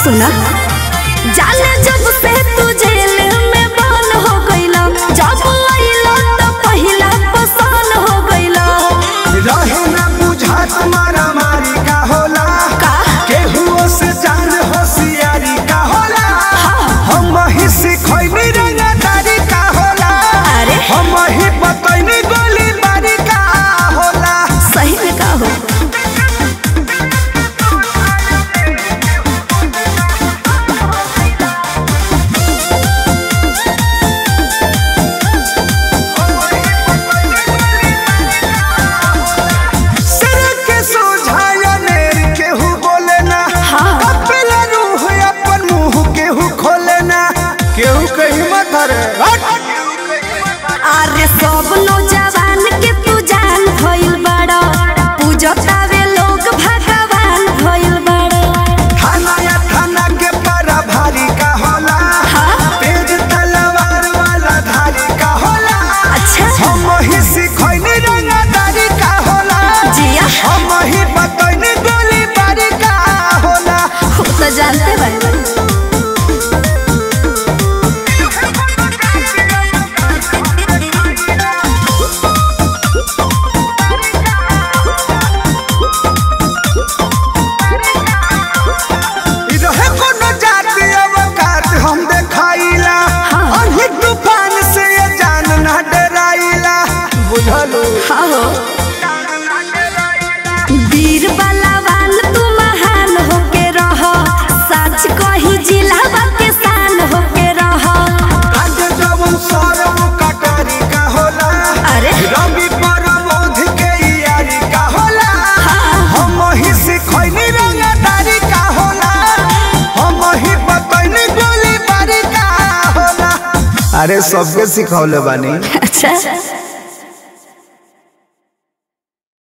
सुना जाने जब से तू जेल में बंद हो गईला जब आइला तो पहिला पसंद हो गईला रहे ना बुझा तुम्हारा मारी का होला का? केहुओ से जान होशियारी का होला हम ही सिखैनी रंगदारी का होला अरे? हम ही बतैनी गोली बारी का होला सही में का हो सिर के सोझाया नेर केहू बोले ना हाँ। कपिला रूह अपन मुंह केहू खोले ना केहू कहीं मत रे अरे सब नौजवान के तू जान भइल बड़ा पूजतावे लोग भगवान भइल बड़ा थाना या थाना के पारा भारी का होला हाँ। तेज तलवार वाला धारी का होला अच्छा हम ही सिखैनी रंगदारी का होला जिया हम ही बतैनी गोली बारी का होला वो तो जानते बानी इ रहे कोनो जाति अवकात हम देखाइला हाँ। अही तूफान से ये जान ना डराइला बुझलो हाँ हो वीर बलवान तू महान होके रह सच कही जिला के शान होके रह आज जवन सरम कटारी का होला अरे रवि परमोध के यारी का होला हम ही सिखैनी रंगदारी का होला हम ही बतैनी गोली बारी का होला अरे सबके सिखौले बानी अच्छा